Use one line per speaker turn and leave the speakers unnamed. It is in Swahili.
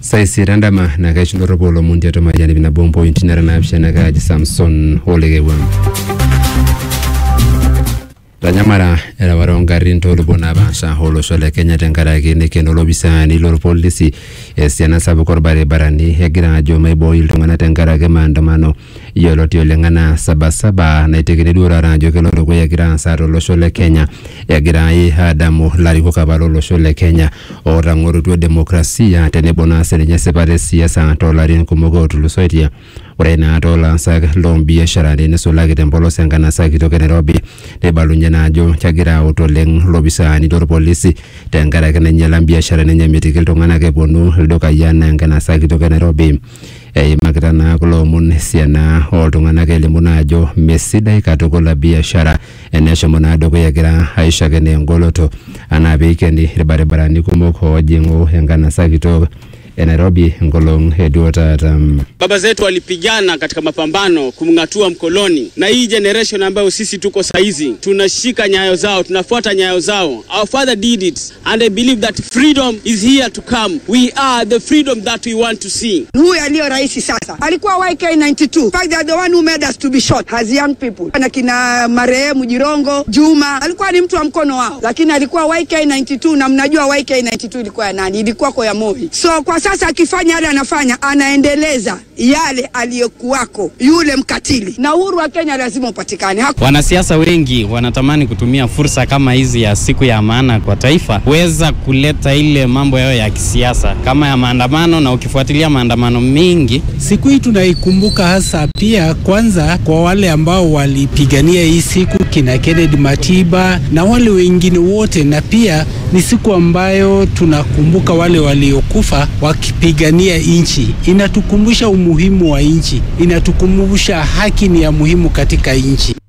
saisirandama na kaishindoro lomon tiatua majani nabo mpointi nara naapishana kaaji samson olekewam tanyamara erewata ongarrin toolupuo naapaasha olosho le kenya tenkaraki nekeno lopisaani lorpolisi esiana sapuk orbaribarani egira ajo maibooyo iltung'anak tenkaraki maandamano yioloti oleng anaa sabasaba naitekini duo taata ajo kelo dukuya egira aasa tolosho le kenya egirai aadamu larikok apa lolosho le kenya ootang'orutua demokrasia tenebo naa sininye sipata esiasa toolarin kumok ootulusoitie ore naa toolaasak loombiasharani nisulaki tempolos enkanasa kitok e nairobi neibalunye naa ajo kegira aut oleng lopisaani lorpolisi tenkaraki nainyala mbiasharani enye mitiki iltung'anak eponu ildukai anaa enkanasa kitok e nairobi eimakita naa kulo omon esiana oltung'anak elimu naa ajo mesidai katukul biashara eneshomo naa dukuya egira aishakeno engoloto anaa peikeni irbaribarani kumok oojing'u enkanasa kitok e Nairobi enkolong eduo taata.
Baba zetu walipigana katika mapambano kumng'atua mkoloni, na hii generation ambayo sisi tuko saizi tunashika nyayo zao, tunafuata nyayo zao. Our father did it and I believe that freedom is here to come. We are the freedom that we want to see.
Huyu aliyo rais sasa alikuwa YK92. In fact, they are the one who made us to be shot as young people. Na kina marehemu Jirongo, Juma alikuwa ni mtu wa mkono wao, lakini alikuwa YK92 na mnajua YK92 ilikuwa ya nani? Ilikuwa kwa ya Moi. So kwa sasa akifanya yale anafanya, anaendeleza yale aliyokuwako yule mkatili, na uhuru wa Kenya lazima upatikane. Haku...
Wanasiasa wengi wanatamani kutumia fursa kama hizi ya siku ya maana kwa taifa kuweza kuleta ile mambo yao ya kisiasa kama ya maandamano, na ukifuatilia maandamano mengi
siku hii tunaikumbuka hasa pia kwanza kwa wale ambao walipigania hii siku kina Kennedy Matiba na wale wengine wote, na pia ni siku ambayo tunakumbuka wale waliokufa wakipigania nchi. Inatukumbusha umuhimu wa nchi, inatukumbusha haki ni ya muhimu katika nchi.